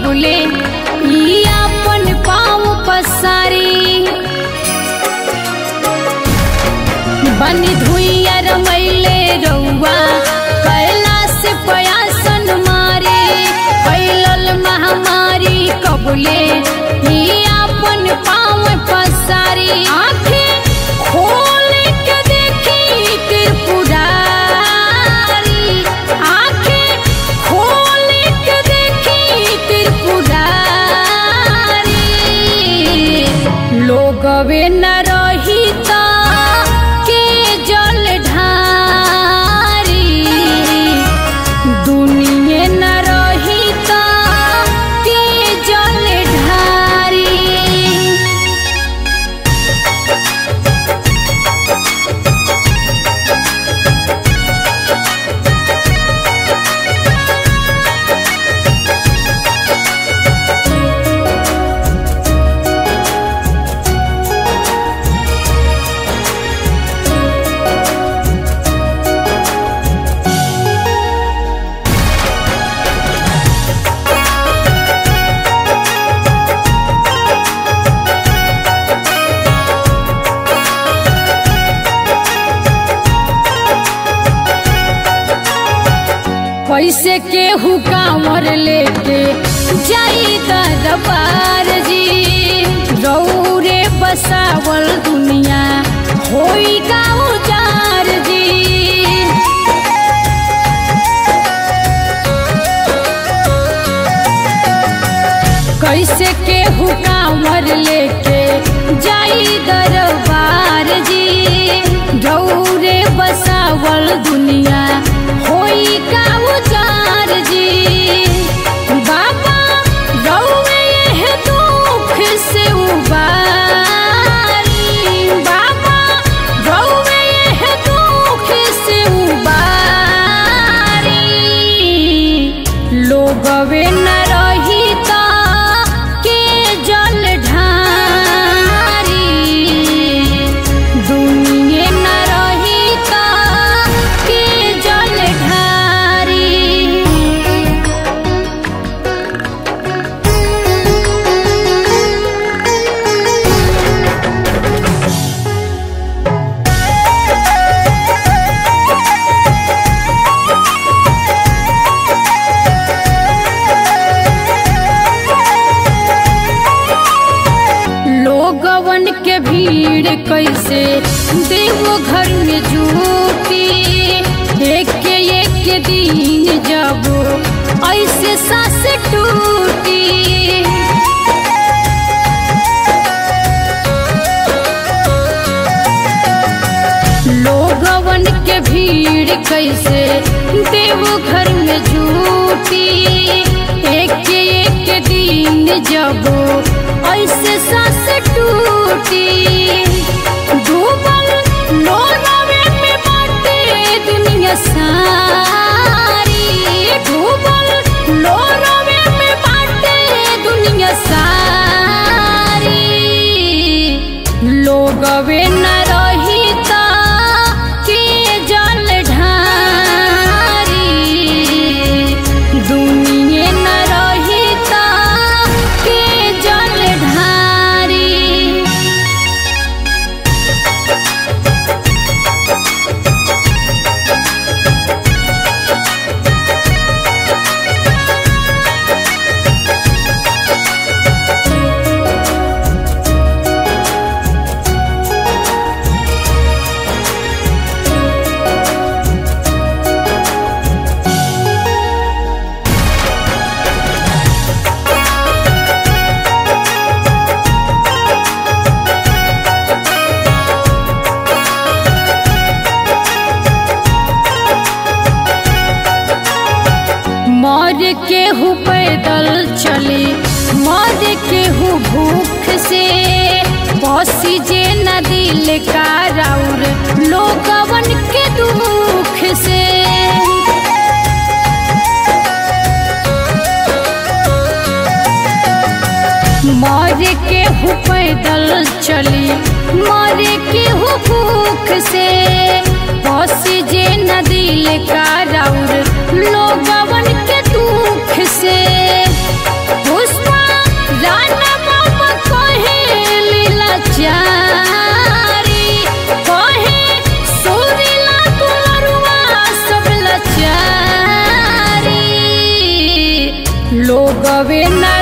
कबले ई अपन पाँव पसारी बनी धुइया रमैले रउआ कैलाश पयासन मारे फैलल महामारी कबले ई अपन पाँव पसारी आँखें खोल के देखी त्रिपुरारी आँखें खोल के देखी त्रिपुरारी लोगवे न रही ता के जल ढारी दुनिये न रही ता के जल ढारी कैसे केहू कांवर लेके जाई दरबार जी रौरे बसावल दुनिया होई गाँव जार जी कैसे केहू कांवर लेके जाई दरबार जी रौरे बसावल दुनिया होई का उजार जी बाबा रौवे यह दुख से उबारी बाबा रौवे यह दुख से उबारी लोगवे न रही ता के जल ढारी दुनिये न रही ता के जल ढारी लोगवन के भीड़ कैसे देवो घर में जुटी एक एक दिन जब ऐसे सांस टूटी लोगवन के भीड़ कैसे देवो घर में जुटी एक एक दिन जब ऐसे सांस टूटी डूबल लोरावे में बाटे दुनिया सारी डूबल लोरावे में बाटे दुनिया सारी लोगवे न रही ता के जल ढारी दुनिये न रही ता के जल ढारी मर केहू पैदल चले मर केहू भूख से बसी जे न दिल का राउर लोगवन के दुख से मर केहू पैदल चली मर केहू भूख से बस जे न दिल का राउर लोगवन के दुख से खुश लोग वे न